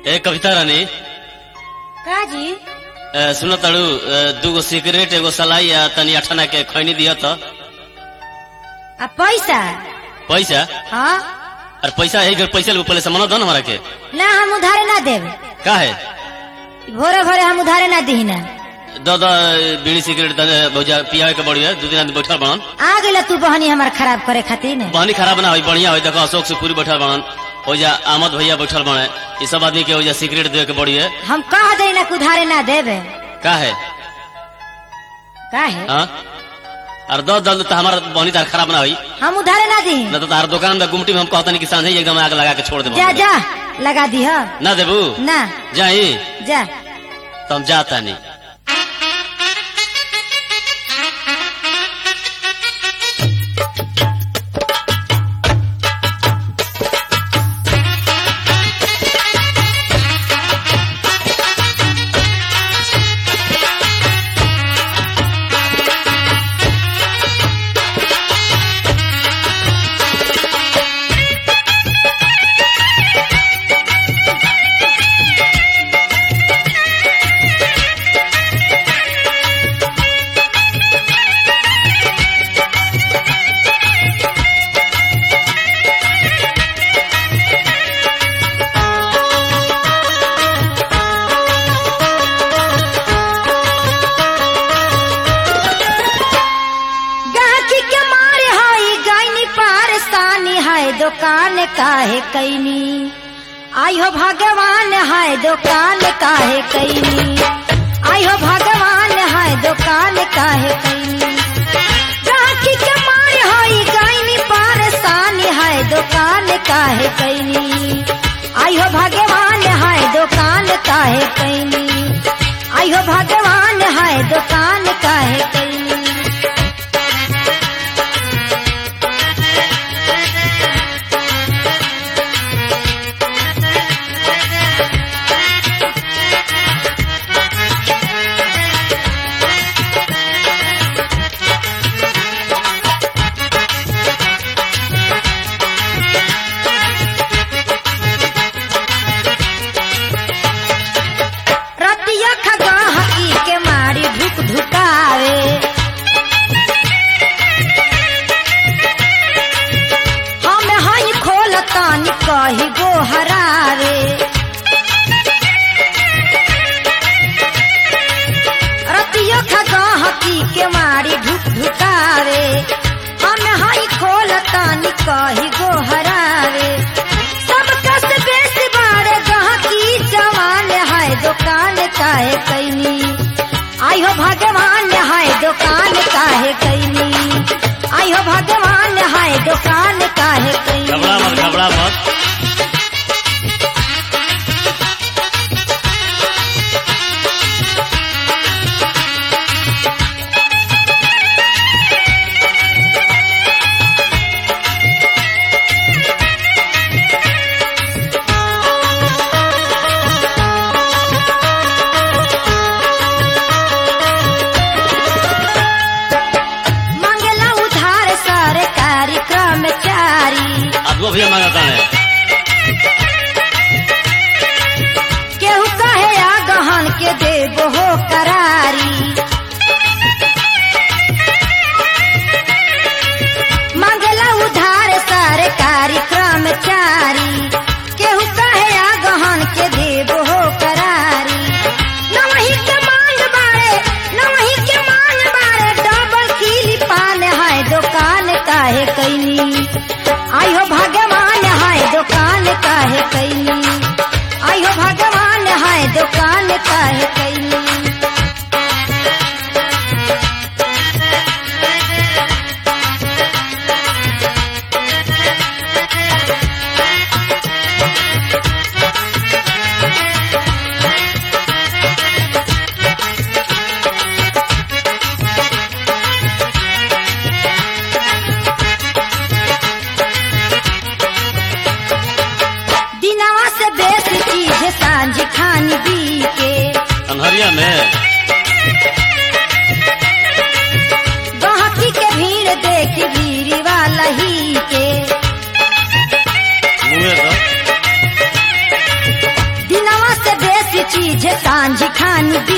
ए कविता रानी का जी ए, सुन ताड़ू ए, दूगो सिगरेट एगो सलाई आ तनी अठना के खैनी दिया तो आ पैसा पैसा हाँ और पैसा एक पैसा ले पहले सामान दो ना हमारा के ना हम उधारे ना देब का है भोरे भोरे हम उधारे ना दी ना दो दो बीड़ी सिगरेट दे भौजा पियावे के बढ़िया दू दिन आदमी बैठल बनन आ गइला तू बहनी हमार खराब करे खातिर न बहनी खराब ना होई बढ़िया होई देखो अशोक से पूरी बैठल बनन ओजा आमद भैया बैठल बने ये सब आदमी के ओजा सिगरेट दे के बढ़िया हम कह दे ना कि उधारे ना देबे का है का है हाँ और दो दल तो हमारा बहनी तार खराब ना होई हम उधारे ना दी न तो तार दुकान में गुमटी में हम कहता नहीं कि सांझे ही एकदम आग लगा के छोड़ दे जा जा लगा दी ह ना देबू ना जाई जा तो हम जाता नहीं गाची के मारे हाई गायनी पारसानी है दुकान काहे कैनी आई हो भगवान है दुकान काहे कैनी आई हो भगवान है दुकान काहे कैनी गाची के मारे हाई गायनी पारसानी है दुकान काहे कैनी आई हो भगवान है दुकान काहे कैनी आई हो भगवान है दुकान काहे कैनी रतिया खगा हकी के मारी ढुक ढुकावे हम हई खोलतानी कही गो हरावे रतिया खगा हकी के मारी ढुक ढुकावे हम हई खोलतानी कही गो हरावे सब कस बेस बारे गहकी जवान है दुकान काहे कैनी आई हो भगवान है दुकान काहे कैनी आई हो भगवान है दुकान काहे कैनी घबरा मत घबरा मत मंगला उधार सरकारी कर्मचारी आदमी भैया मांगता है केहू कहे आ गहन के देबो हो करारी मंगला उधार सरकारी कर्मचारी केहू कहे आ गहन के देबो हो करारी नवही के मांग बारे नवही के मांग बारे डबल किली पान है दुकान काहे कैनी आई हो भगवान है दुकान काहे कैनी आई हो भगवान है दुकान काहे कैनी दिनवा से बेसी चीज सांझ खानी दी के अनहरिया में गहकी के भीड़ देखी भीड़ वाला ही के मुँहे तो दिनवा सांझ खानी